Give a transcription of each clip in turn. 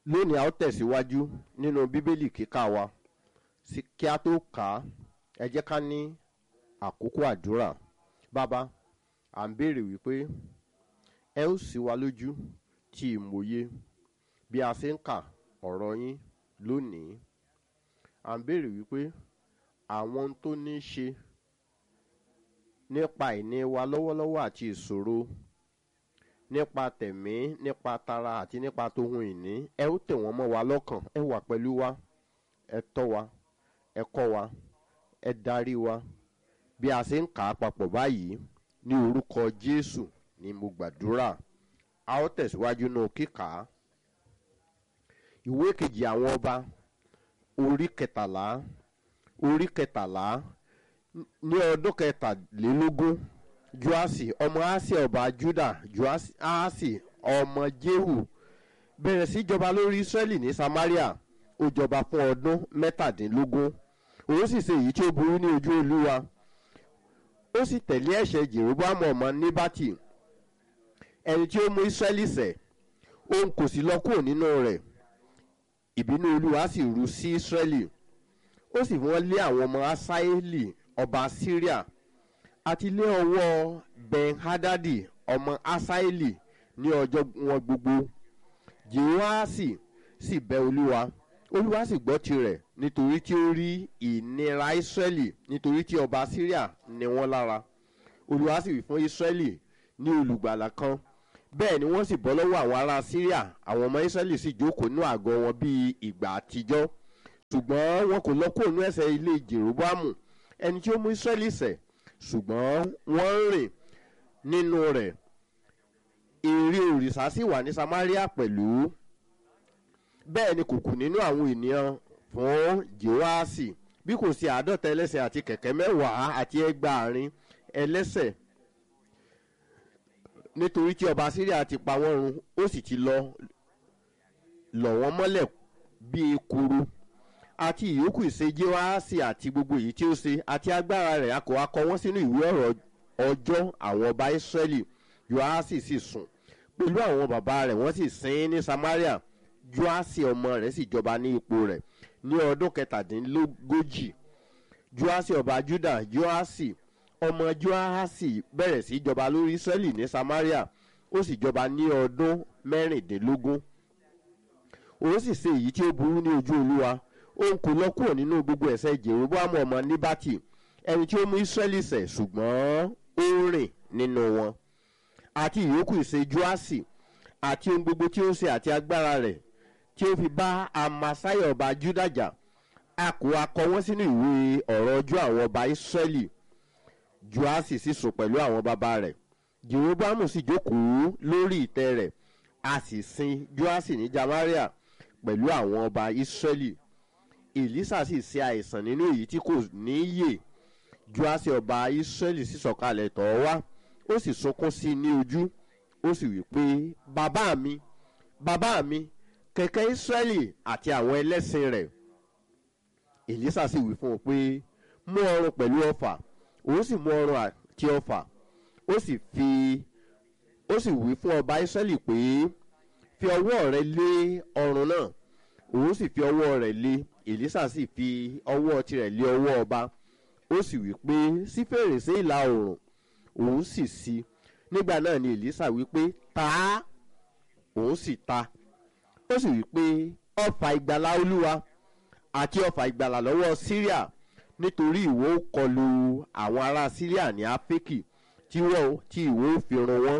lónìí a ó tẹ̀síwájú nínú bíbélì kíkà wa sí kí a tó kà á ẹ jẹ́ ká ní àkókò àdúrà bàbá à ń béèrè wípé ẹ ó sì wá lójú tí ìmòye bí a ṣe ń kà ọ̀rọ̀ yín lónìí à ń béèrè wípé àwọn ohun tó ní í ṣe nípa ìní wa lọ́wọ́lọ́wọ́ àti ìṣòro nípa tẹ̀mí nípa tara àti nípa tohun ìní ẹ ó tẹ̀ wọ́n mọ́ wa lọ́kàn ẹ wà pẹ̀lú wa ẹ tọ́ wa ẹ kọ́ wa ẹ darí wa bí a ṣe ń kà á papọ̀ báyìí ní orúkọ jésù ni mo gbàdúrà a ó tẹ̀síwájú nù kíkà á ìwé kejì àwọn ọba orí kẹtàlá orí kẹtàlá ní ọdún kẹtàlélógún joasi ọmọ asi ọba juda joasi ọmọ jehu bẹ̀rẹ̀ sí jọba lórí israẹli ní samaria ó jọba fún ọdún mẹ́tàdínlógún òun sì ṣe èyí tí ó burú ní ojú olúwa ó sì tẹ̀lé ẹ̀ṣẹ̀ jeroboamu ọmọ níbàtì ẹni tí ó mú israẹli sẹ̀ òun kò sì lọ kúrò nínú rẹ̀ ìbínú olúwa sì ru sí israẹli ó sì wọ́n lé àwọn ọmọ asaeli ọba syria àti lé ọwọ́ ben-hadadi ọmọ asaeli ní ọjọ́ wọn gbogbo jehoasi sì bẹ olúwa olúwa sì gbọ́ tirẹ̀ nítorí tí ó rí ìnira israẹli nítorí tí ọba syria ní wọ́n lára olúwa sì wí fún israẹli ní olùgbàlà kan bẹ́ẹ̀ ni wọ́n sì bọ́ lọ́wọ́ àwọn ará syria àwọn ọmọ israẹli sì jókòó nínú àgọ́ wọn bíi ìgbà àtijọ́ ṣùgbọ́n wọn kò lọ kúrò ní ẹsẹ̀ ilé jeroboamu ẹni tí ó mú israẹli sẹ̀ ṣùgbọ́n wọ́n ń rìn nínú rẹ̀ èrè òrìṣà sì wà ní samaria pẹ̀lú bẹ́ẹ̀ ni kò kù nínú àwọn ènìyàn fún jehoasi bí kò sí àádọ́ta ẹlẹ́sẹ̀ àti kẹ̀kẹ́ mẹ́wàá àti ẹgbàárin ẹlẹ́sẹ̀ nítorí tí ọba syria ti pa wọ́n run ó sì ti lọ lọ̀ wọ́n mọ́lẹ̀ bíi ekuru àti ìyókù ìṣe jehoasi àti gbogbo èyí tí ó ṣe àti agbára rẹ̀ a kò wá kọ wọ́n sínú ìwé ọ̀rọ̀ ọjọ́ àwọn ọba israẹli joasi sì sùn pẹ̀lú àwọn bàbá rẹ̀ wọ́n sì sin ní samaria joasi ọmọ rẹ̀ sì jọba ní ipò rẹ̀ ní ọdún kẹtàdínlógójì joasi ọba juda joasi ọmọ joasi bẹ̀rẹ̀ sí jọba lórí israẹli ní samaria ó sì jọba ní ọdún mẹ́rìndínlógún òun sì ṣe èyí tí ó burú ní ojú olúwa òun kò lọ kúrò nínú gbogbo ẹ̀sẹ̀ jeroboamu ọmọ níbàtì ẹni tí ó mú israẹli sẹ̀ ṣùgbọ́n ó rìn nínú wọn àti ìyókù ìṣe joasi àti ohun gbogbo tí ó ṣe àti agbára rẹ̀ tí ó fi bá amasai ọba judaja a kò akọ wọn sínú ìwé ọ̀rọ̀ ọjọ́ àwọn ọba israẹli joasi sì sùn pẹ̀lú àwọn bàbá rẹ̀ jeroboamu sì jókòó lórí ìtẹ́ rẹ̀ a sì sin joasi ní jamaria pẹ̀lú àwọn ọba israẹli elisa sì ṣe àìsàn nínú èyí tí kò ní yè joasi ọba israẹli sì sọ̀kalẹ̀ tọ̀ ọ́ wá ó sì sunkún sí i ní ojú ó sì wí pé bàbá mi bàbá mi kẹ̀kẹ́ israẹli àti àwọn ẹlẹ́sìn rẹ̀ elisa sì wí fún un pé mú ọrùn pẹ̀lú ọfà òun sì mú ọrùn àti ọfà ó sì fi ó sì wí fún ọba israẹli pé fi ọwọ́ rẹ lé ọrùn náà òun sì fi ọwọ́ rẹ̀ lé elisa sì fi ọwọ́ tirẹ̀ lé ọwọ́ ọba ó sì wí pé sí fèrèsé ìlà oòrùn òun sì sí nígbà náà ni elisa wí pé ta á òun sì ta ó sì wí pé ọfà ìgbàlá olúwa àti ọfà ìgbàlá lọ́wọ́ syria nítorí ìwọ kọlu àwọn ará syria ní áfíríkì tí wọ́n tí ìwọ fi run wọ́n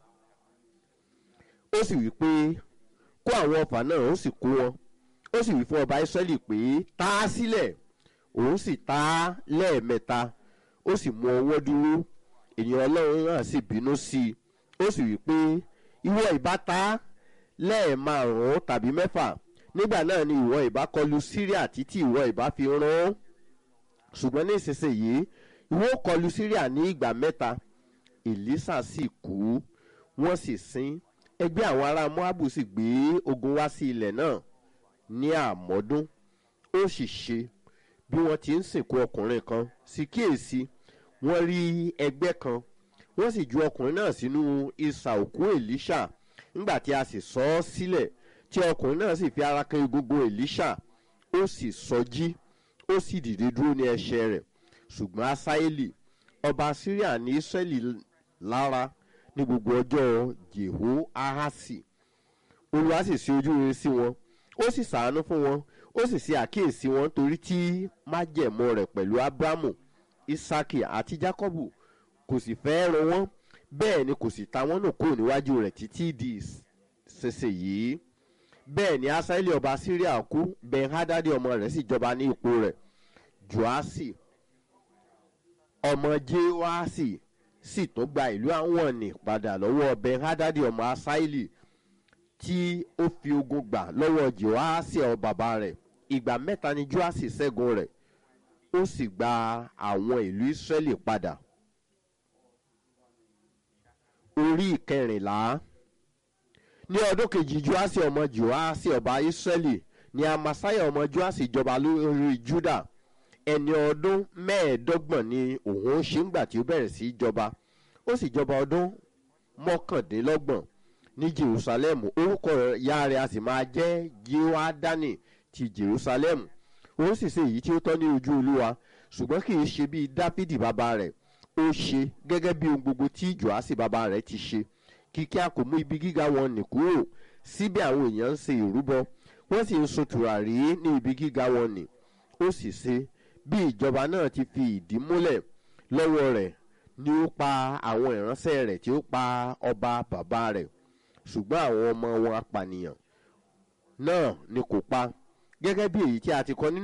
ó sì wí pé kó àwọn ọfà náà ó sì kó wọn ó sì wí fún ọba israẹli pé tá a sílẹ̀ òun sì tá a lẹ́ẹ̀mẹ́ta ó sì mú ọwọ́ dúró ènìyàn ọlọ́run náà sì bínú sí i ó sì wí pé ìwọ ìbá ta lẹ́ẹ̀márùn-ún tàbí mẹ́fà nígbà náà ni ìwọ ìbá kọlu syria títí ìwọ ìbá fi rán ṣùgbọ́n ní ìsinsìnyí ìwọ kọlu syria ní ìgbà mẹ́ta elisa sì kú wọ́n sì sin ẹgbẹ́ àwọn ará moabu sì gbé ogun wá sí ilẹ̀ náà ní àmọ́dún ó sì ṣe bí wọ́n ti ń sìnkú ọkùnrin kan sì kíyèsí wọ́n rí ẹgbẹ́ kan wọ́n sì ju ọkùnrin náà sínú ìsà òkú elisha nígbà tí a sì sọ ọ́ sílẹ̀ tí tí ọkùnrin náà sì fi ara kan egungun elisha ó sì sọjí ó sì dìde dúró ní ẹsẹ̀ rẹ̀ ṣùgbọ́n asaeli ọba syria ní israẹli lára ní gbogbo ọjọ́ jeho ahasi olúwa sì ṣe ojú rere sí wọn ó sì sàánú fún wọn ó sì ṣe àkíyèsí wọn torí tí májẹ̀mọ́ rẹ̀ pẹ̀lú abrahamu isaki àti jacobu kò sì fẹ́ ràn wọ́n bẹ́ẹ̀ ni kò sì ta wọ́n nù kúrò níwájú rẹ̀ títí di ṣẹṣẹ yìí bẹ́ẹ̀ ni asaeli ọba syria kú ben hadadi ọmọ rẹ̀ sì jọba ní ipò rẹ̀ joasi ọmọ jehoasi sì tún gba ìlú àwọn ní padà lọ́wọ́ ben hadadi ọmọ asaeli tí ó fi ogun gbà lọ́wọ́ jehoasi ọ bàbá rẹ̀ ìgbà mẹ́ta ni joasi ṣẹ́gun rẹ̀ ó sì gba àwọn ìlú israẹli padà orí ìkẹrìnlá ní ọdún kejì joasi ọmọ joasi ọba israẹli ni amasaya ọmọ joasi jọba lórí juda ẹni ọdún mẹ́ẹ̀ẹ́dọ́gbọ̀n ni òun ṣe ń gbà tí ó bẹ̀rẹ̀ sí í jọba ó sì jọba ọdún mọ́kàndínlọ́gbọ̀n ní jerusalem orúkọ ìyá rẹ̀ a sì máa jẹ́ jehoadani ti jerusalem ó sì ṣe èyí tí ó tọ́ ní ojú olúwa ṣùgbọ́n kì í ṣe bíi dáfídì bàbá rẹ̀ ó ṣe gẹ́gẹ́ bí ohun gbogbo tí joasi bàbá rẹ̀ ti ṣe kíkí a kò mú ibi gíga wọn nì kúrò síbẹ̀ àwọn èèyàn ń ṣe ìrúbọ wọ́n sì ń so tùràrí ní ibi gíga wọn nì ó sì ṣe bí ìjọba náà ti fi ìdí múlẹ̀ lọ́wọ́ rẹ̀ ni ó pa àwọn ìránṣẹ́ rẹ̀ tí ó pa ọba bàbá rẹ̀ ṣùgbọ́n àwọn ọmọ wọn apànìyàn náà ni kò pa gẹ́gẹ́ bí èyí tí a ti kọ nínú